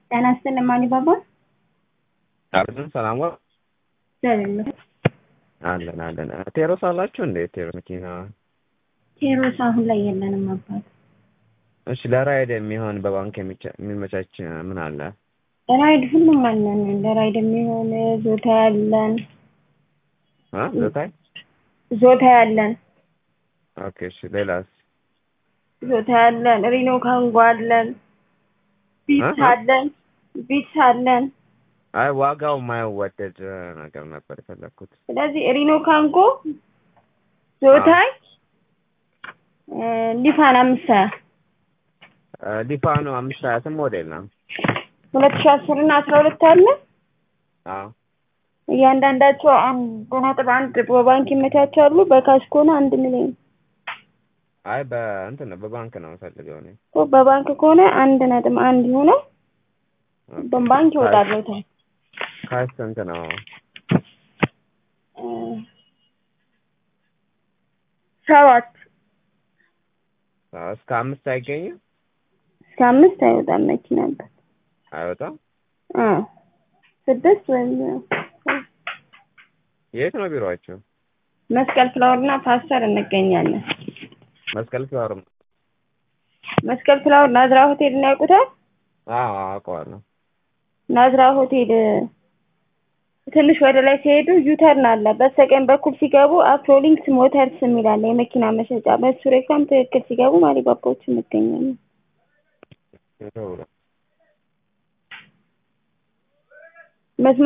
ጤና ይስጥልኝ ማን ይባባል? አብረን ሰላም ዋ እግዚአብሔር አለን አለን። ቴሮስ አላችሁ እንዴ? ቴሮስ መኪና ቴሮስ አሁን ላይ የለንም አባት። እሺ፣ ለራይድ የሚሆን በባንክ የሚቻ- የሚመቻች ምን አለ? ራይድ ሁሉም አለን። ለራይድ የሚሆን ዞታ ያለን አ ዘታይ ዞታ ያለን ኦኬ። እሺ፣ ሌላስ? ዞታ ያለን ሪኖ ካንጎ አለን። ቢትስ አ? አለን። ቢትስ አለን። አይ ዋጋው የማይወደድ ነገር ነበር የፈለግኩት። ስለዚህ ሪኖ ካንጎ ዞታይ እ ሊፋን አምስት ሀያ አ፣ ሊፋኖ አምስት ሀያ ስም ሞዴል ነው። ሁለት ሺህ አስር እና አስራ ሁለት አለ። አዎ እያንዳንዳቸው አንድ ነጥብ አንድ በባንክ ይመቻቻሉ። በካሽ ከሆነ አንድ ሚሊዮን አይ በእንትን ነው በባንክ ነው የምፈልገው እኔ። እኮ በባንክ ከሆነ አንድ ነጥብ አንድ ይሆናል። በባንክ ይወጣለታል። ካሽ ስንት ነው? እ ሰባት አዎ፣ እስከ አምስት አይገኝም? እስከ አምስት አይወጣም መኪና አባት። አይወጣም። አዎ ስድስት ወይም የት ነው ቢሮአቸው? መስቀል ፍላወር እና ፓስተር እንገኛለን። መስቀል ፍላወር። መስቀል ፍላወር ናዝራ ሆቴል እና ያውቁታል? አዎ አውቀዋለሁ። ናዝራ ሆቴል ትንሽ ወደ ላይ ሲሄዱ ዩተርን አለ። በስተቀኝ በኩል ሲገቡ አፍሮሊንክስ ሞተርስ የሚል አለ የመኪና መሸጫ። በሱ ሬክላም ትክክል ሲገቡ ማሊባባዎች እንገኛለን። የት ነው? መስመር